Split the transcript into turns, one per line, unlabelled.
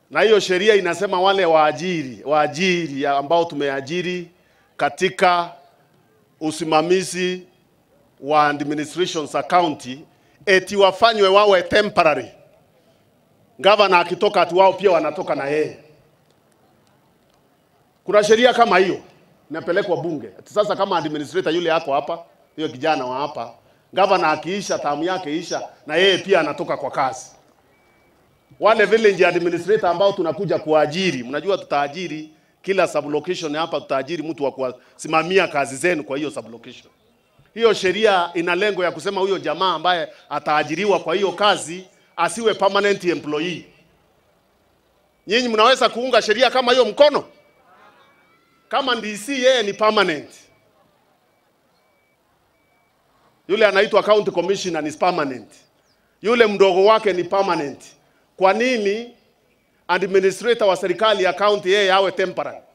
na hiyo sheria inasema wale waajiri waajiri ambao tumeajiri katika usimamizi wa administrations za county eti wafanywe wawe temporary. Gavana akitoka ati wao pia wanatoka na yeye. Kuna sheria kama hiyo inapelekwa bunge. Ati sasa kama administrator yule yako hapa, hiyo kijana wa hapa, gavana akiisha tamu yake isha, na yeye pia anatoka kwa kazi. Wale village administrator ambao tunakuja kuajiri, mnajua tutaajiri kila sublocation hapa, tutaajiri mtu wa kusimamia kazi zenu kwa hiyo sublocation. Hiyo sheria ina lengo ya kusema huyo jamaa ambaye ataajiriwa kwa hiyo kazi asiwe permanent employee. Nyinyi mnaweza kuunga sheria kama hiyo mkono? Kama DC yeye ni permanent, yule anaitwa county commissioner ni permanent, yule mdogo wake ni permanent. Kwa nini administrator wa serikali ya county yeye awe temporary?